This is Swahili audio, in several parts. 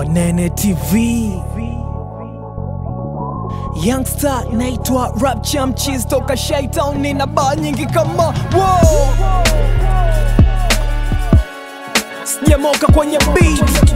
Wanene TV Youngster naitwa Rap Chamchis toka Shaitown, nina baa nyingi kama wow. Sijamoka kwenye beat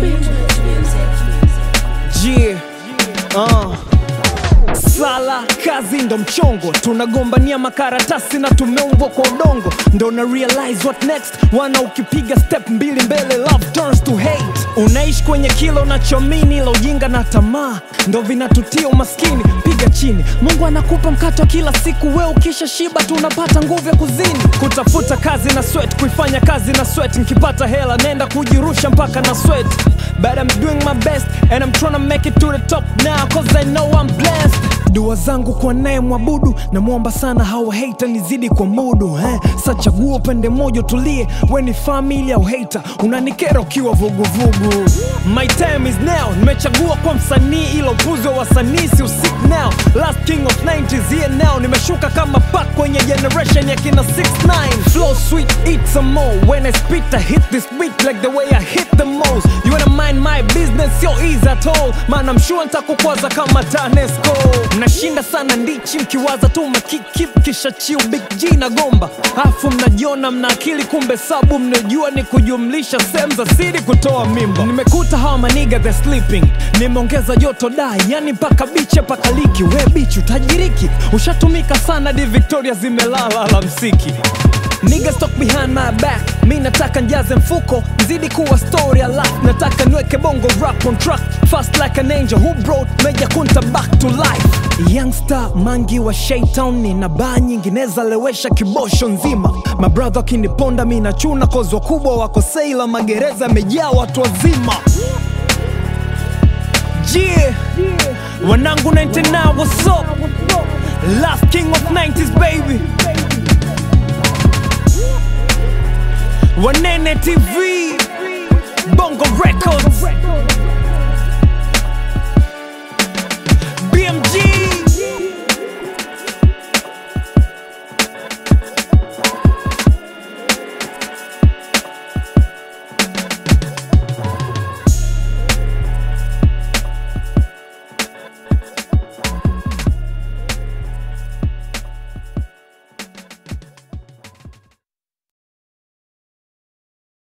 yeah. uh. Sala kazi ndo mchongo, tunagombania makaratasi na tumeumbwa kwa udongo, ndo na realize what next. Wana ukipiga step mbili mbele, love turns to hate. Unaishi kwenye kilo nachomini, la ujinga na tamaa ndo vinatutia umaskini. Piga chini, Mungu anakupa mkato wa kila siku, we ukisha shiba tunapata nguvu ya kuzini, kutafuta kazi na sweat, kuifanya kazi na sweat. Nikipata hela nenda kujirusha mpaka na sweat, but I'm doing my best and I'm trying to make it to the top now cause I know I'm blessed. Dua zangu kwa naye mwabudu, namwomba sana hawa hater nizidi kwa mudu eh. Sa chagua upande mmoja utulie, we ni family au hater, unanikera ukiwa vuguvugu. My time is now, nimechagua kwa msanii ilo upuzi wa wasanii si usik now. Last king of 90s here now, nimeshuka kama pack kwenye generation ya kina 69 Flow sweet, eat some more, when I spit I hit this beat like the way I hit the most. You wanna mind my business, yo easy at all, man I'm sure nitakukwaza kama TANESCO. Mnashinda sana ndichi mkiwaza tu makikip kisha chiu big G na gomba, afu mnajiona mna akili, kumbe sabu mnajua ni kujumlisha sehemu za siri kutoa mimba. Nimekuta hawa maniga the sleeping, nimeongeza joto dai, yani mpaka bichi paka liki. We bichi utajiriki, ushatumika sana di Victoria zimelala alamsiki Niggas talk behind my back, mi nataka njaze mfuko nzidi kuwa story alive, nataka niweke bongo rap on track fast like an angel who brought Meja Kunta back to life. Youngster mangi wa Shaytown, nina baa nyingi neza lewesha kibosho nzima. Mabrother akiniponda mi nachuna cause wakubwa wako seila, magereza yamejaa watu wazima. Yeah, wanangu 99 what's up? Last king of 90s baby. Wanene TV, Bongo Records, BMG.